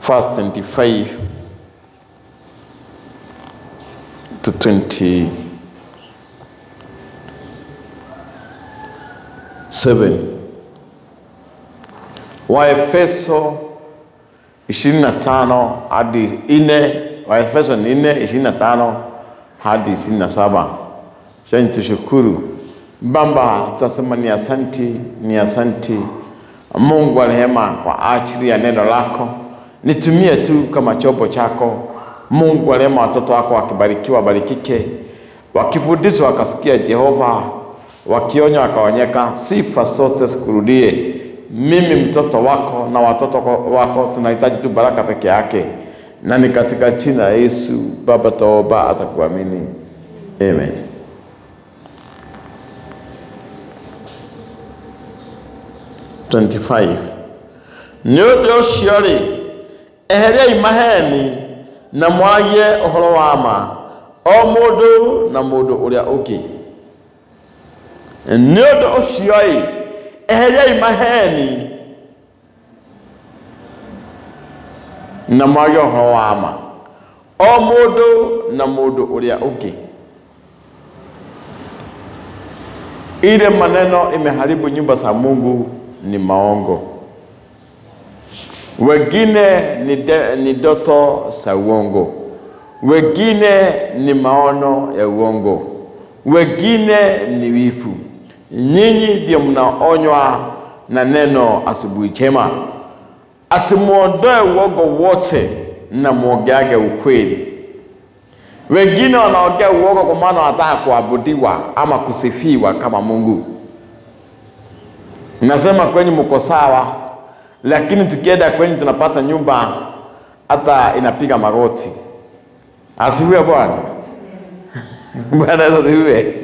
verse 25 to 20 7 Waefeso 25 hadi 4 Waefeso 4 25 hadi 27. Sasa tushukuru Baba, tutasema ni asanti, ni asanti Mungu wa rehema kwa ajili ya neno lako, nitumie tu kama chombo chako. Mungu wa rehema, watoto wako wakibarikiwa, wabarikike, wakifundishwa wakasikia Jehova, wakionywa wakaonyeka, sifa zote sikurudie. Mimi mtoto wako na watoto wako tunahitaji tu baraka peke yake, na ni katika jina la Yesu Baba toba atakuamini, amen. Twenty-five. nĩ ũndũ ũcio rĩ eheriai maheni na mwarie ũhoro wa ma o mũndũ na mũndũ ũrĩa ũngĩ nĩ ũndũ ũcio ĩ eheriai maheni na mwarie ũhoro wa ma o mũndũ na mũndũ ũrĩa ũngĩ ile maneno imeharibu nyumba za Mungu ni maongo wengine ni, de, ni ndoto za uongo, wengine ni maono ya uongo, wengine ni wivu. Nyinyi ndio mnaonywa na neno asubuhi njema, ati muondoe uongo wote na muongeage ukweli. Wengine wanaongea uongo kwa maana wanataka kuabudiwa ama kusifiwa kama Mungu. Nasema kwenye mko sawa, lakini tukienda kwenye tunapata nyumba hata inapiga magoti. Asifiwe Bwana. Bwana asifiwe.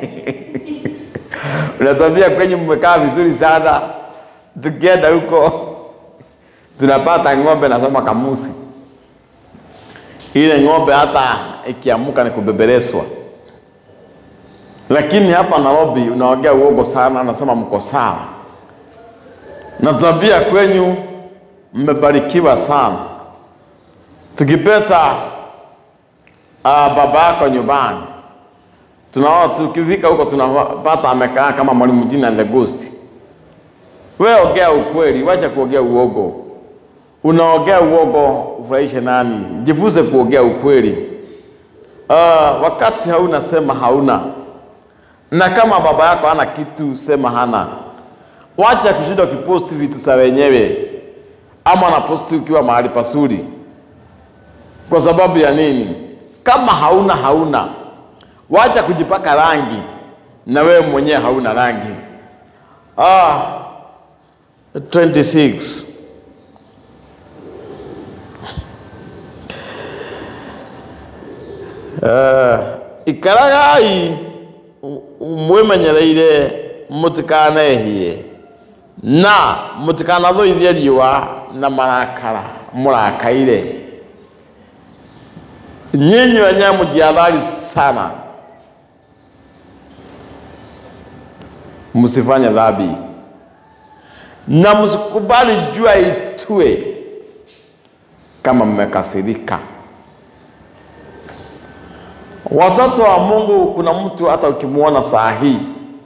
Unatambia kwenye mmekaa vizuri sana, tukienda huko tunapata ng'ombe nasoma kamusi. Ile ng'ombe hata ikiamuka ni kubebelezwa. Lakini hapa Nairobi unaongea uongo sana, anasema mko sawa na tabia kwenyu mmebarikiwa sana. Tukipeta uh, baba yako nyumbani, tunaona tukifika huko tunapata amekaa kama mwalimu jina the ghost. Wewe ongea ukweli, wacha kuongea uongo. Unaongea uongo ufurahishe nani? Jifunze kuongea ukweli. Uh, wakati hauna sema hauna, na kama baba yako hana kitu sema hana. Wacha kushinda ukiposti vitu za wenyewe ama naposti ukiwa mahali pasuri. Kwa sababu ya nini? Kama hauna hauna, wacha kujipaka rangi na wewe mwenyewe hauna rangi. Ah, 26 uh, ikaragai mwimenyereire mutikanehie na mutikanathũithie riũa na marakara mũrakaire nyinyi wenyewe mjiadhari sana msifanye dhambi na msikubali jua itue kama mmekasirika watoto wa mungu kuna mtu hata ukimwona saa hii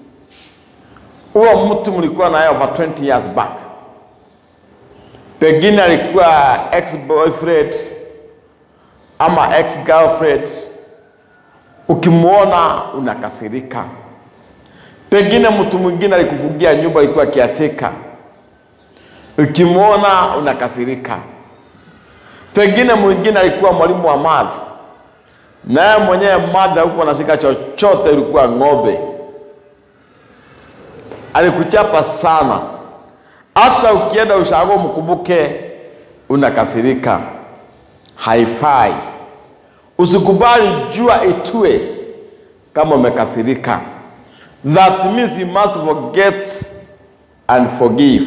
huo mtu mlikuwa naye over 20 years back, pengine alikuwa ex boyfriend ama ex girlfriend, ukimwona unakasirika. Pengine mtu mwingine alikufungia nyumba, alikuwa kiateka, ukimwona unakasirika. Pengine mwingine alikuwa mwalimu wa math, naye mwenyewe math huku anashika chochote, ilikuwa ng'ombe alikuchapa sana, hata ukienda ushago mkumbuke, unakasirika. Haifai, usikubali jua itue kama umekasirika. That means you must forget and forgive.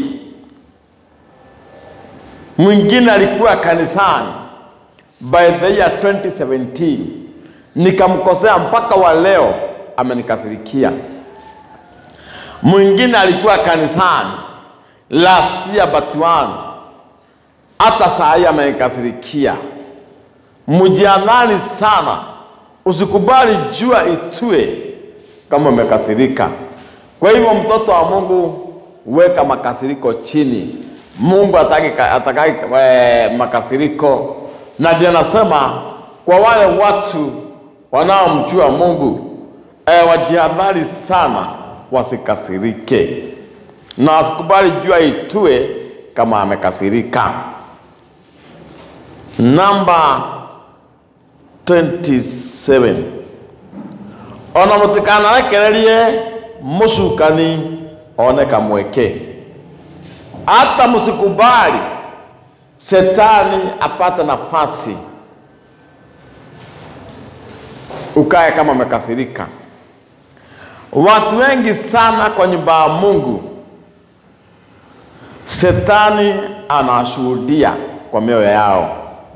Mwingine alikuwa kanisani by the year 2017, nikamkosea mpaka wa leo amenikasirikia mwingine alikuwa kanisani last year but one hata saa hii amenikasirikia. Mjianani sana, usikubali jua itue kama umekasirika. Kwa hivyo, mtoto wa Mungu, weka makasiriko chini. Mungu ataki, ataki eh, makasiriko, na ndio nasema kwa wale watu wanaomjua Mungu eh, wajihadhari sana wasikasirike na asikubali jua itue kama amekasirika. Namba 27 ona mutikanarekererie mucukani one kamweke. Hata msikubali setani apate nafasi ukae kama umekasirika. Watu wengi sana kwa nyumba ya Mungu, setani anashuhudia kwa mioyo yao,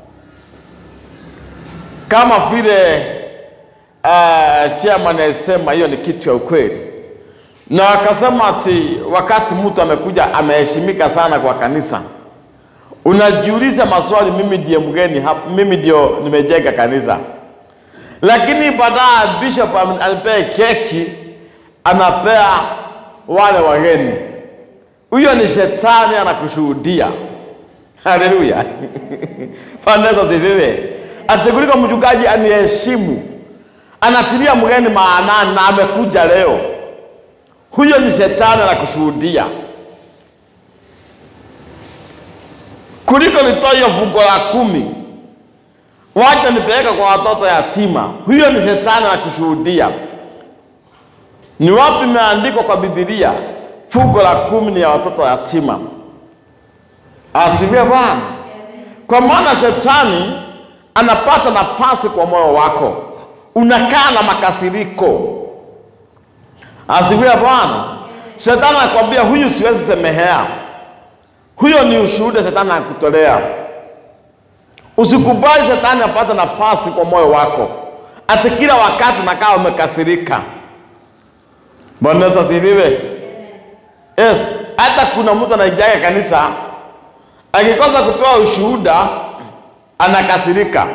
kama vile uh, chairman alisema hiyo ni kitu ya ukweli, na akasema ati wakati mtu amekuja ameheshimika sana kwa kanisa, unajiuliza maswali, mimi ndiye mgeni hapa, mimi ndio nimejenga kanisa, lakini baadaye bishop alipea keki anapea wale wageni. Huyo ni shetani anakushuhudia. Haleluya! Pandeza zivive ati kuliko mchungaji aniheshimu, anatilia mgeni maanani na amekuja leo. Huyo ni shetani anakushuhudia, kuliko nitoa hiyo fungo la kumi, wacha nipeleka kwa watoto yatima. Huyo ni shetani anakushuhudia. Ni wapi imeandikwa kwa Biblia fungo la kumi ni ya watoto yatima? Asifiwe Bwana. Kwa maana shetani anapata nafasi kwa moyo wako, unakaa na makasiriko. Asifiwe Bwana. Shetani anakwambia huyu siwezi semehea, huyo ni ushuhuda shetani anakutolea. Usikubali shetani apate nafasi kwa moyo wako, ati kila wakati nakaa umekasirika. Bwana Yesu asifiwe. Yes, hata kuna mtu anaijaga kanisa akikosa kupewa ushuhuda anakasirika.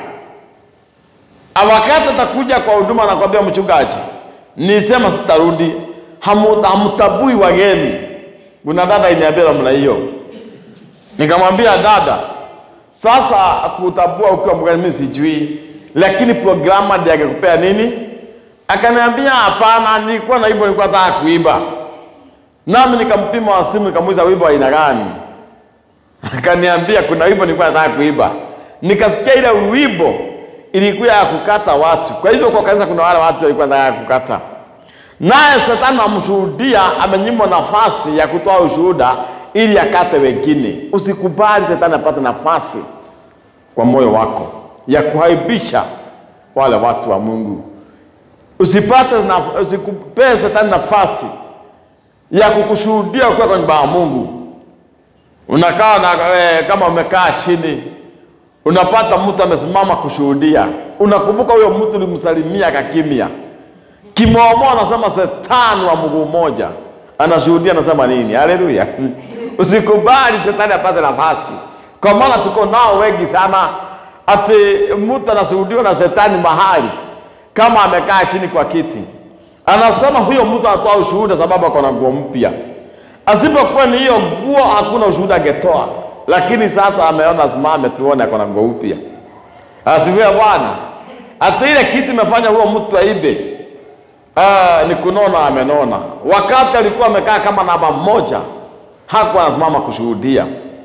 Wakati atakuja kwa huduma anakwambia mchungaji, nisema sitarudi, hamu- hamtabui wageni. Kuna dada iniambia namna hiyo, nikamwambia dada, sasa kutabua ukiwa mgeni mimi sijui, lakini programa ndiye angekupea nini? Akaniambia hapana, nilikuwa na wimbo nilikuwa nataka kuimba. Nami nikampima wa simu nikamuuliza wimbo wa aina gani? Akaniambia kuna wimbo nilikuwa nataka kuimba. Nikasikia ile wimbo ilikuwa ya kukata watu. Kwa hivyo kwa kanisa kuna wale watu walikuwa wanataka kukata. Naye shetani amshuhudia amenyimwa nafasi ya kutoa ushuhuda ili akate wengine. Usikubali shetani apate nafasi kwa moyo wako ya kuhaibisha wale watu wa Mungu. Usipate na, usikupee shetani nafasi ya kukushuhudia ukiwa kwa nyumba ya Mungu. Unakaa na eh, kama umekaa chini, unapata mtu amesimama kushuhudia, unakumbuka huyo mtu ulimsalimia akakimya. Kimoomoa anasema shetani wa mguu mmoja anashuhudia, anasema nini? Haleluya! Usikubali shetani apate nafasi, kwa maana tuko nao wengi sana, ati mtu anashuhudiwa na shetani mahali kama amekaa chini kwa kiti, anasema huyo mtu anatoa ushuhuda sababu ako na nguo mpya. Asipokuwa ni hiyo nguo, hakuna ushuhuda angetoa, lakini sasa ameona simame, tuone ako na nguo mpya. Asifiwe Bwana. Hata ile kitu imefanya huyo mtu aibe, ah, ni kunona, amenona. Wakati alikuwa amekaa kama namba moja, hakuwa anasimama kushuhudia.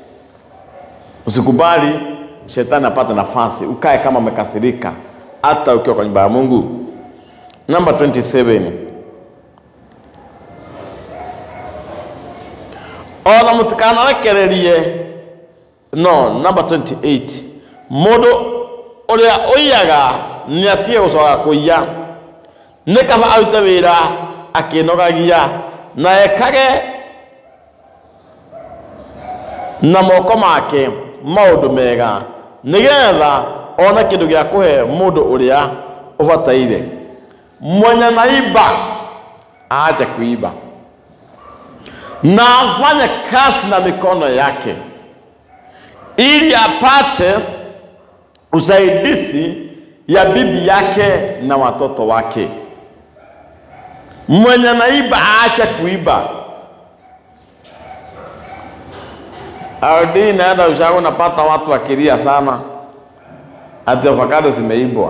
Usikubali shetani apate nafasi, ukae kama umekasirika hata ukiwa kwa nyumba ya Mungu. Namba 27 ona mutikanarekererie no namba 28 mundu uria uiyaga ni atige gucoka kuiya ni kaba arute wira akinogagia na ekage na moko make maundu mega nigetha one kindu gĩa kũhe mũndũ ũrĩa ũbataire mwenye naiba aache kuiba na afanye kazi na mikono yake ili apate usaidizi ya bibi yake na watoto wake. Mwenye naiba aache kuiba. Audi naenda ushago, napata watu wakilia sana ati avocado zimeibwa,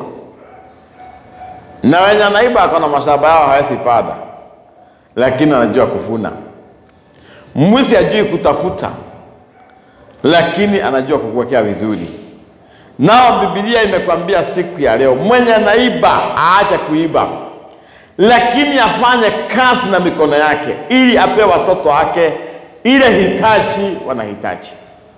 na wenye naiba ako na mashamba yao hawezi pada, lakini anajua kuvuna. Mwizi ajui kutafuta, lakini anajua kukuwekea vizuri. Nao Biblia imekwambia siku ya leo, mwenye naiba aache kuiba, lakini afanye kazi na mikono yake, ili ape watoto wake ile hitaji wanahitaji.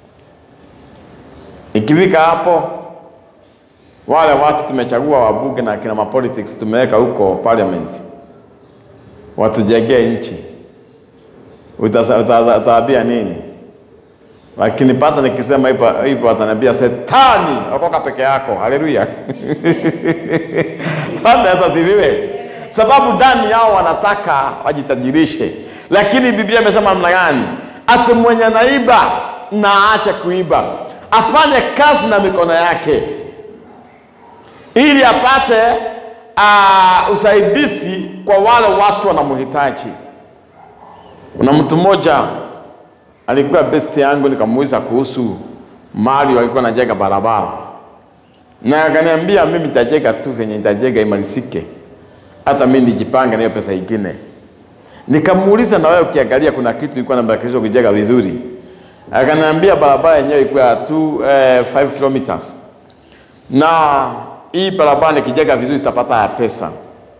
Ikifika hapo, wale watu tumechagua wabunge na kina mapolitics tumeweka huko parliament, watujengee nchi, Utasa- uta- utawaambia nini? Lakini pata nikisema hivyo hivyo, wataniambia setani, okoka peke yako. Haleluya! Sasa asifiwe, sababu ndani yao wanataka wajitajirishe, lakini Biblia imesema namna gani? Ati mwenye naiba na aache kuiba, afanye kazi na mikono yake ili apate uh, usaidizi kwa wale watu wanamhitaji. Kuna mtu mmoja alikuwa best yangu, nikamuuliza kuhusu mali walikuwa najenga barabara, na akaniambia mimi nitajenga tu venye nitajenga imalizike, hata mimi nijipange na hiyo pesa ingine. Nikamuuliza, na wewe ukiangalia, kuna kitu ilikuwa nabakishwa kujenga vizuri? Akaniambia barabara yenyewe ilikuwa tu eh, 5 kilometers na hii barabara nikijenga vizuri itapata ya pesa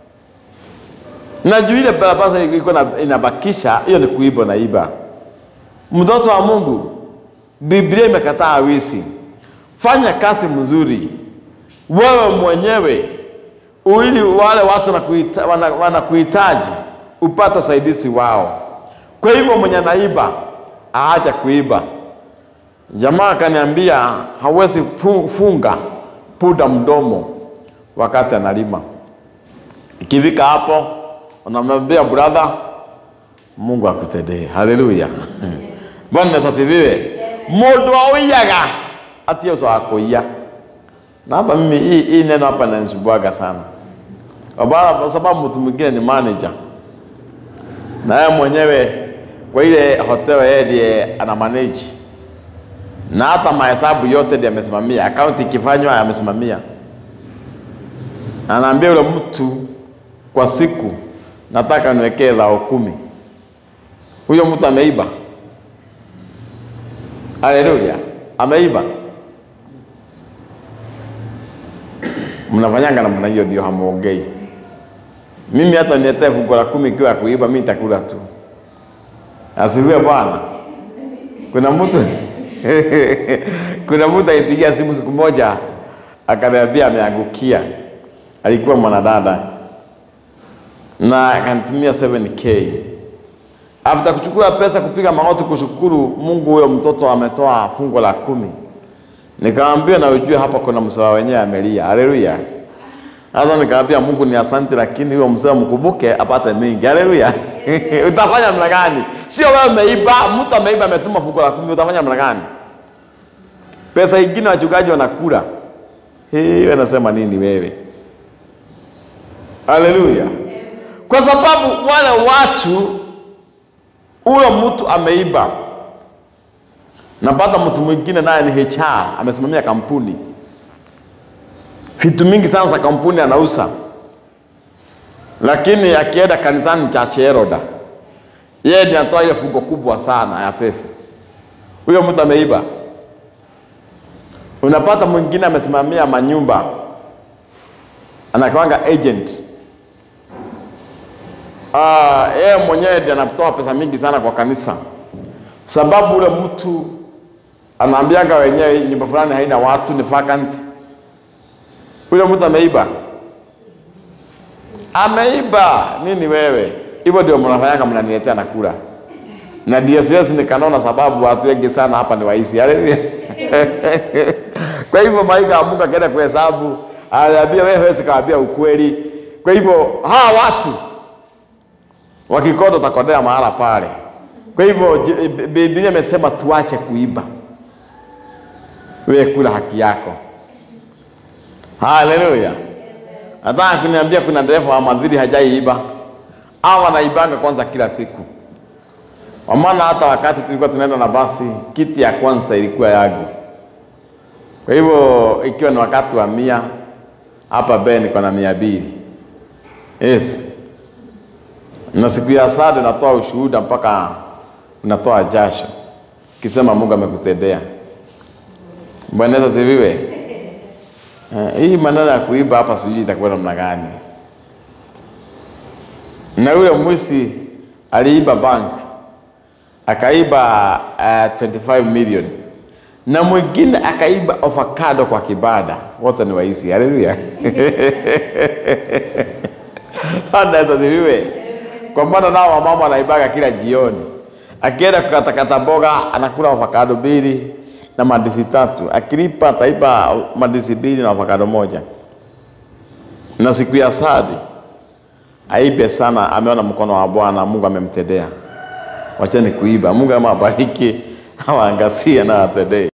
na juu ile barabara ilikuwa na- inabakisha, hiyo ni kuiba na iba. Mtoto wa Mungu, Biblia imekataa wizi. Fanya kazi mzuri wewe mwenyewe, ili wale watu wanakuhita- wana- wanakuhitaji upate usaidizi wao. Kwa hivyo mwenye naiba aacha kuiba. Jamaa akaniambia hawezi fu- funga puda mdomo wakati analima. Ikifika hapo, unamwambia brother, Mungu akutendee. Haleluya. Bwana asifiwe. Mundu auyaga ati uso akuia. Na hapa mimi hii, hii neno hapa inanisumbuaga sana. Kwa kwa sababu mtu mwingine ni manager. Na yeye mwenyewe kwa ile hotel yeye ndiye ana manage. Na hata mahesabu yote ndiye amesimamia, akaunti ikifanywa amesimamia. Anaambia yule mtu kwa siku nataka niwekee dhao kumi. Huyo mtu ameiba. Haleluya, ameiba. Mnafanyanga namna hiyo, ndio hamuongei. Mimi hata niletee fungu la kumi ikiwa ya kuiba, mimi nitakula tu. Asifiwe Bwana. Kuna mtu kuna mtu alipigia simu siku moja akaniambia ameangukia, alikuwa mwanadada na akanitumia 7k after kuchukua pesa kupiga magoti kushukuru Mungu, huyo mtoto ametoa fungu la kumi. Nikamwambia na ujue hapa kuna msawa wenyewe amelia. Haleluya. Sasa nikamwambia Mungu ni asante, lakini huyo msawa mkumbuke apate mingi. Haleluya. Utafanya namna gani? Sio wewe umeiba, mtu ameiba ametuma fungu la kumi, utafanya namna gani? Pesa ingine wachungaji wanakula. Hii wanasema nini wewe? Haleluya. Kwa sababu wale watu huyo mtu ameiba. Napata mtu mwingine naye ni HR, amesimamia kampuni, vitu mingi sana za kampuni anauza, lakini akienda kanisani cha Cheroda, yeye ndiye anatoa ile fungo kubwa sana ya pesa. Huyo mtu ameiba. Unapata mwingine amesimamia manyumba, anakwanga agent Ah, yeye mwenyewe ndiye anatoa pesa mingi sana kwa kanisa, sababu ule mtu anaambianga wenyewe nyumba fulani haina watu, ni vacant. Ule mtu ameiba, ameiba nini wewe? Hivyo ndio mnafanyanga, mnaniletea na kula na DSS nikanona, sababu watu wengi sana hapa ni waizi. Haleluya! Kwa hivyo malaika wa Mungu akaenda kuhesabu, aliambia wewe huwezi kawaambia ukweli. Kwa hivyo hawa watu wakikoda utakodea mahala pale. Kwa hivyo j- Biblia imesema tuache kuiba. wewe kula haki yako. Haleluya! Nataka kuniambia kuna dereva wa madhiri hajaiiba au anaibanga kwanza kila siku, kwa maana hata wakati tulikuwa tunaenda na basi, kiti ya kwanza ilikuwa yangu. Kwa hivyo ikiwa ni wakati wa mia hapa be niko na mia mbili yes. Na siku ya sade natoa ushuhuda mpaka unatoa jasho kisema Mungu amekutendea. Bwana Yesu asifiwe. Eh, hii maneno ya kuiba hapa sijui itakuwa namna gani. Na yule mwizi aliiba bank akaiba uh, 25 million na mwingine akaiba avocado kwa kibada. Wote ni waizi. Haleluya. Bwana Yesu asifiwe. Kwa maana nao wamama wanaibaga kila jioni, akienda kukatakata mboga anakula avocado mbili na mandizi tatu, akilipa ataiba mandizi mbili na avocado moja. Na siku ya sadi aibe sana, ameona mkono wa Bwana, Mungu amemtendea. Wacheni kuiba. Mungu amabariki, awaangazie na atendee.